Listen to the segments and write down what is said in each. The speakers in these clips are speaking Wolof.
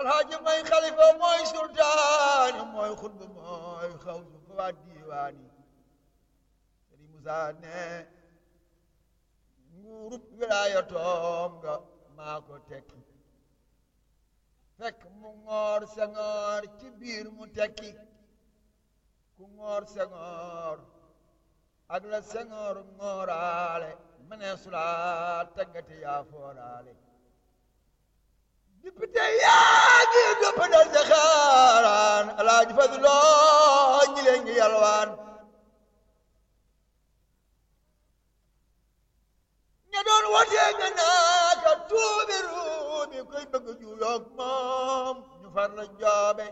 alxaaji mooy xalifa mooy sultaan mooy xutba mooy xawsu fa waa diiwaani Sëriñ Musaa ne nguurub wilaayatoom nga maa ko tekki fekk mu ngoor sengoor ci biir mu tekki ku ngoor sengoor ak la sengoor ngooraale mënee sulaa taggate yaa fooraale député yaa ngi gëpp dal ca xaaraan alaaji Fadiloo ñi leen ngi yalwaan ña doon wotee nga naaka tuubi ruubi koy bëgg juuyoog moom ñu far la joobe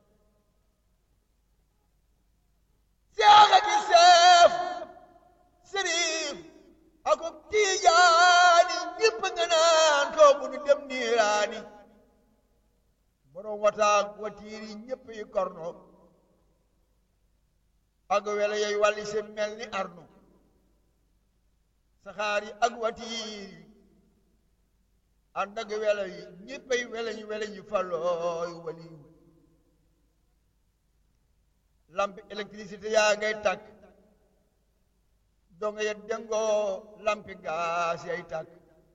seexa ki seef sëriif akub tiijaani ñëpp nga naan ko bu nu dem niiraani borom wataak watiiri ñëpp yi korno ak wele yooyu wàlli se mel ni arnu saxaar yi ak watiiri ànd ak wele yi ñëppay weleñ weleñ yi falooy waliyu lampi électricité yaa ngay tàkk donga ya dengoo lampi gaas yay tàkk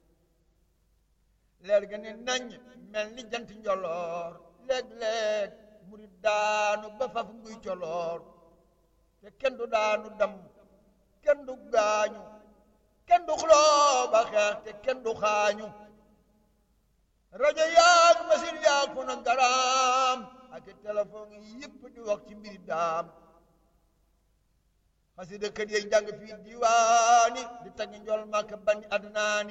leer ga ne nañ mel ni jant njoloor léeg-léeg muri daanu ba faf nguy coloor te kenn du daanu dam kenn du gaañu kenn du xuloo ba xeex te kenn du xaañu rajo yaag machine yaag fu na garaam ak téléphone yëpp di wax ci mbiri daam xasida kër yi jàng fii diwaani di tagg njol màkk bani adnaani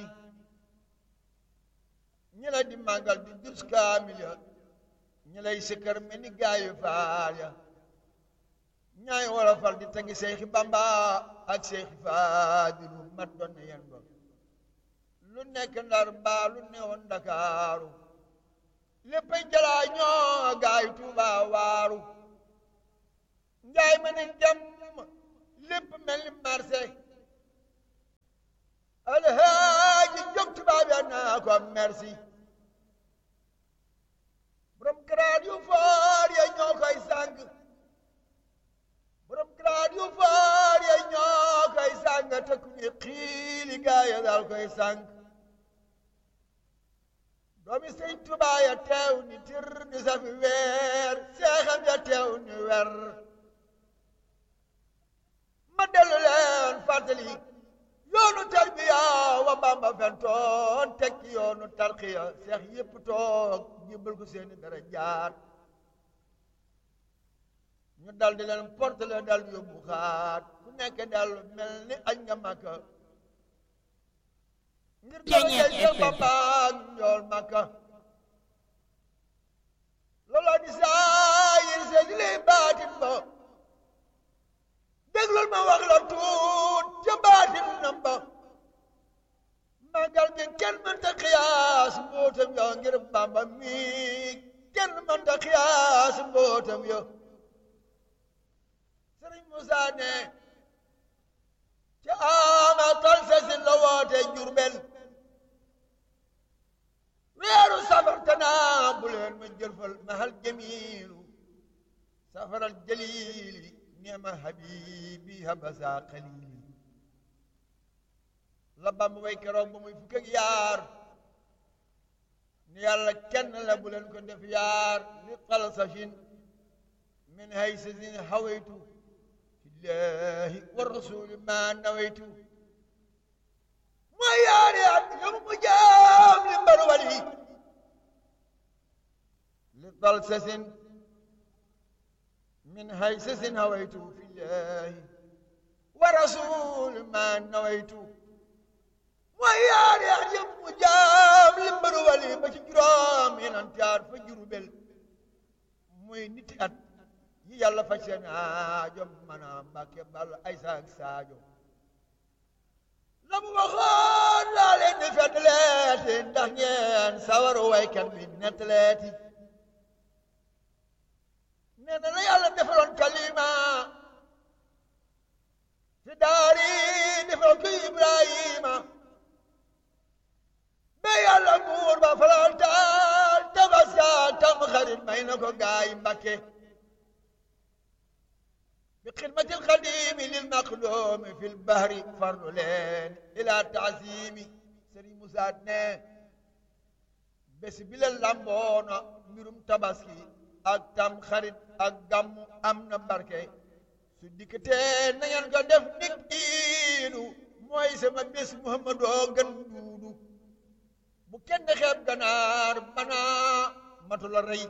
ñi la di màggal di dus kaamil ya ñi lay sikkar mel ni gaayu faal ya ñaay wolofal di tagg seexi bamba ak seexi faadilu mat doon na yen ba lu nekk ndar mbaa lu newoon ndakaaru léppay jalaa ñoo gaayu tuuba waaru njaay ma ne dem lépp mel ni marché alhaaji jóg tubaab ya naa ko merci borom grade yu foor ya ñoo koy sàng borom grade yu foor ya ñoo koy sàng te ku ñu xiili gaaya daal koy sàng doomi sëñ Tuubaa ya teew ni tir ni safi weer seexam ya teew ni wer ma dellu leen fàttali yoonu tarbiya wa Bamba fentoon tekki yoonu tarxiya seex yépp toog jébbal ko seeni dara jaat ñu dal di leen portele dal yóbbu xaat ku nekk dal mel ni añ nga Makka ngir darajay Seex Bamba ak njool Makka looloo di saayir see di lay baatin ba déglul ma wax la tuut ca baatin namba màggal gi kenn mënta xiyaas mbootam yo ngir Bamba mi kenn mënta xiyaas mbootam yo Sëriñ Musaa ne ca ama tal sa si la woote Jurbel weeru safar tanaa bu leen ma jëlfal mahal jamiilu safaral jaliili neema habibi habasa xalili la Bamba way keroog ba muy fukk ak yaar ni yàlla kenn la bu leen ko def yaar li xalsafin min haysasin hawaytu fillahi wa rasuli ma nawaytu mooy yaari at yomu mu jaam li mbar wali li xalsasin من هيسس هويت في الله ورسول ما نويت ويا يعجب مجاب لمبر ولي بشجرام من انتار فجر بل موي نيت ات يالا فاشنا جوم منا مباكي بال ايساك ساجو لم وخون لا لين فتلاتي ndax ñeen sawar waykat bi nettaleeti nee na la yàlla defaloon kalima fi daari defal ko Ibrahima ba yàlla buur ba falal taal tabaska tam ko gaay Mbàkke bi xidmatil xadimi lil maqdoomi fil bahri fardu leen ila taasimi Sëriñ Musaa ne bés bi la lamboona mbirum tabaski ak tam xarit ak gàmmu am na barke su dikkatee na ngeen ko def nik iidu mooy sama bés muhammadoo gën duudu bu kenn xeeb ganaar banaa matu la rey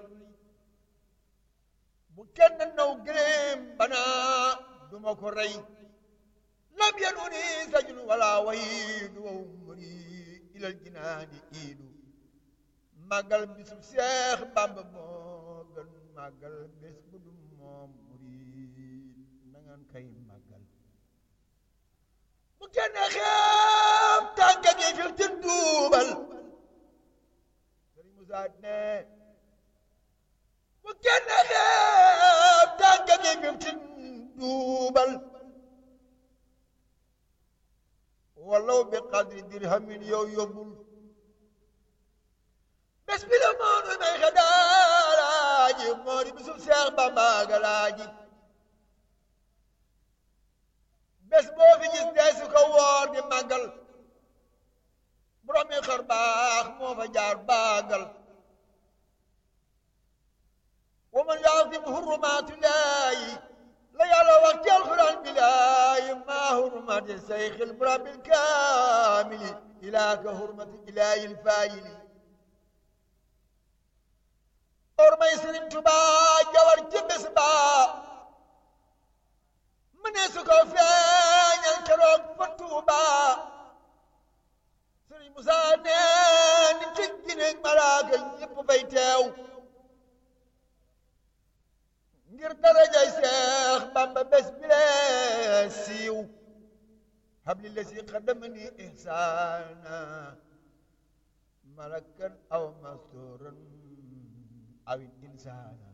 bu kenn naw gëléem banaa duma ko rey lam yanuni sajun wala wahidu wa umri ilal jinaani iidu màggal bisub Seex Bàmba moo gën màggal bés bu dum moom murid na ngeen kay màggal bu kenn xeeb tànka gi fil tin duubal Sëriñ Musaa ne bu kenn xeeb tànka gi fil tin duubal walaw bi qadri dirhamin yow yóbbul bés bi la moonu may xedaalaaji moo di bisub Seex Bamba galaaji bés boo fi gis dee su ko woor di màggal borom yi xar baax moo fa jaar baagal wa man yaasim hurumaatillaahi la yàlla wax ci alxuraan bilaahi maa hurmati sayxil murabil kaamili ilaa ka hurmati ilaahil faayili ormay Sëriñ Tuubaa jawar ci bés ba mu ne su ko feeñal keroog fa Tuubaa Sëriñ Musaa ne ni tëggi ne malaaka ñépp fay teew ngir darajay Seex Bamba bés bi lee siiw habli la si xadamani ihsaana malakan aw masturan awit insaana